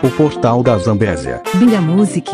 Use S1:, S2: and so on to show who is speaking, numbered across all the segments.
S1: O Portal da Zambésia.
S2: Binga Music.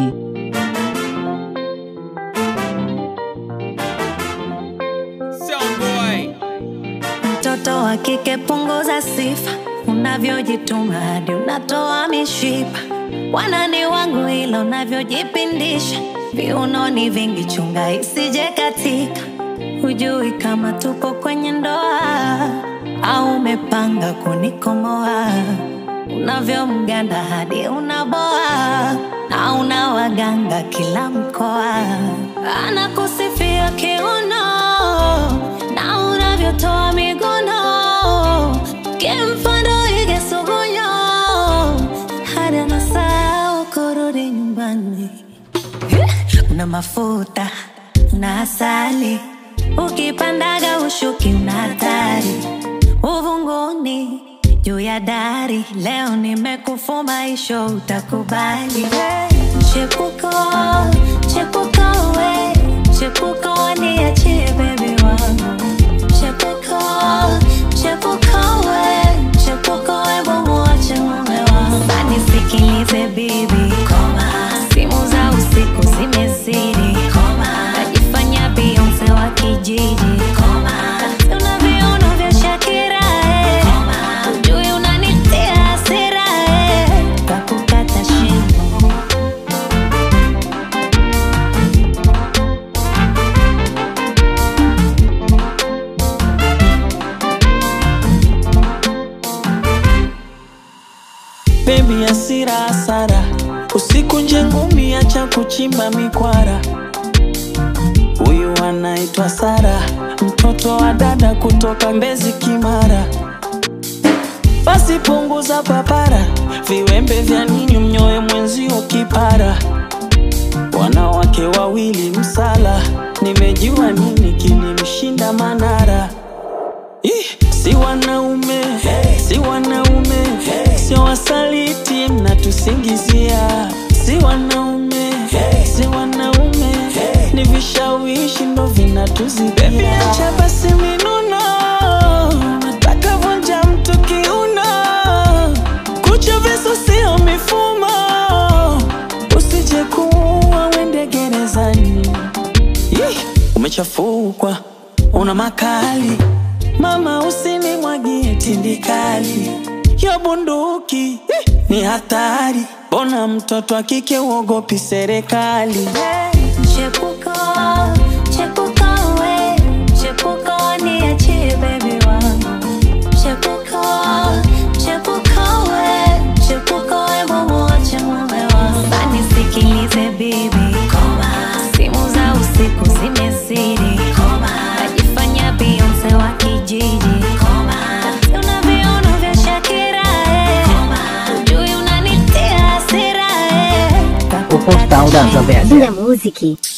S3: Mtoto wa kike punguza sifa, unavyojituma hadi unatoa mishipa. Wanani wangu ila unavyojipindisha, viunoni vingi, chunga isije katika. Hujui kama tupo kwenye ndoa au umepanga kunikomoa. Unavyomganda hadi unaboa na una waganga kila mkoa, anakusifia kiuno na unavyotoa miguno kimfano ige sugunyo hadi anasahau kurudi nyumbani. Una mafuta una asali, ukipandaga ushuki una hatari uvunguni juu ya dari. Leo nimekufuma isho, utakubali chepuko chepuko we chepuko niachie bebi wangu chepuko chepuko we chepuko we bomuache mume wangu nisikilize bibi koma simu za usiku zimezidi koma najifanya Beyonce wa kijiji koma una viuno vya Shakira eh. Ujui unanitia hasira eh. Kakukata shingo
S4: Baby asira hasara, usiku nje ngumi, acha kuchimba mikwara. Huyu anaitwa Sara, mtoto wa dada kutoka Mbezi Kimara. Basi punguza papara, viwembe vya nini mnyoe mwenzio kipara. Wanawake wawili msala, nimejua nini kilimshinda Manara. Ih, si wanaume si wanaume sio wasaliti mnatusingizia si wanaume si wanaume ni vishawishi ndo vinatuzidia acha basi minuno nataka vunja mtu kiuno kucha visu sio mifumo usije kuua wende gerezani Yeh, umechafukwa una makali mama usinimwagie tindikali yo bunduki eh, ni hatari bona mtoto wa kike uogopi serikali
S3: Chepuko, chepuko we, chepuko niachie baby wangu. Chepuko, chepuko we, chepuko we bomuache mume wangu. Nisikilize bibi, koma. Simu za usiku zimezidi, koma. Najifanya Beyonce wa kijiji, koma. Una viuno vya Shakira, eh. Ujui unanitia hasira, eh.
S2: O Portal da Zambésia.
S5: Binga Music.